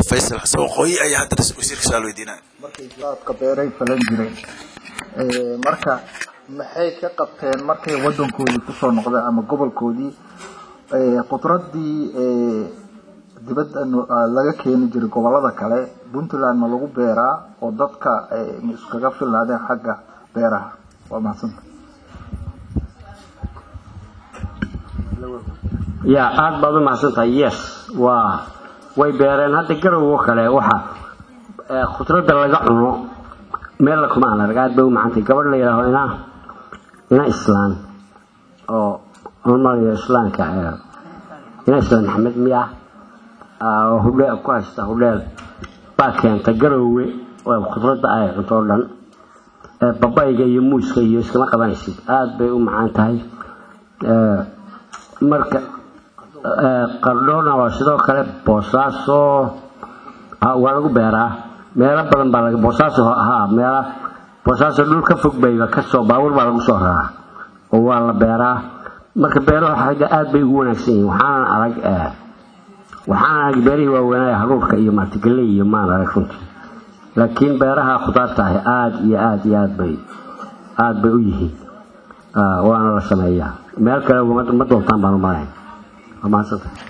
faysal xasan waqooyi ayaa haddana wasiirka su-aal weydiinaya markay jaadka beeray falan jireen marka maxay ka qabteen markay wadankoodii kusoo noqdeen ama gobolkoodii khudradii dibadda laga keeni jiray gobolada kale puntland ma lagu beeraa oo dadka ma iskaga filnaadeen xagga beeraha waa mahadsanta ya aada baad u mahadsantahay yes waa way beereen hadda garowgo kale waxa khudradda laga cuno meella kuma aan arag aad bay u macantay gabadh la yidhaaho ina ina islaan oo umalayo islaanka ina islaan maxamed miya oo hudheel ku haysta hudheel baa keenta garowwe oo khudradda ay cunto o dhan babayga iyo muuska iyo iskama qabanaysid aada bay u macaan tahay marka qardhoona waa sidoo kale boosaaso waa lagu beeraa meelo badan baa laga boosaaso haa meela boosaaso dhul ka fog bayba kasoo baabuur baa lagu soo raraa oo waa la beeraa marka beeruhu xagga aada bay ugu wanaagsan yihiin waxaanan arag waxaan arag beerihii waaweynaya haruurka iyo maartigalley iyo maan arag runtii laakiin beeraha khudaarta ahi aada iyo aada iyo aad bay aada bay u yihiin waana la sameeyaa meel kale ma doontaan baan u malayn waa mahadsanta